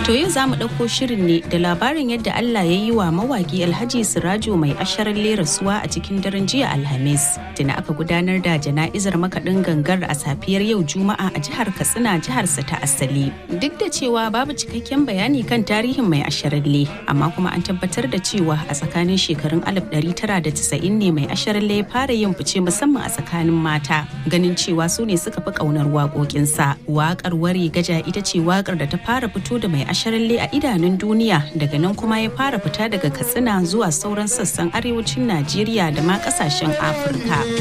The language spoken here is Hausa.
To yau za mu ɗauko shirin ne da labarin yadda Allah ya yi wa mawaƙi Alhaji Sirajo mai asharar rasuwa a cikin daren jiya Alhamis. Tuna aka gudanar da jana'izar makaɗin gangar a safiyar yau Juma'a a jihar Katsina jiharsa ta asali. Duk da cewa babu cikakken bayani kan tarihin mai asharalle, amma kuma an tabbatar da cewa a tsakanin shekarun 1990 ne mai asharalle ya fara yin fice musamman a tsakanin mata. Ganin cewa su ne suka fi ƙaunar waƙoƙinsa. Waƙar wari gaja ita ce waƙar da ta fara fito da mai asharalle a idanun duniya daga nan kuma ya fara fita daga katsina zuwa sauran sassan arewacin najeriya da ma kasashen afirka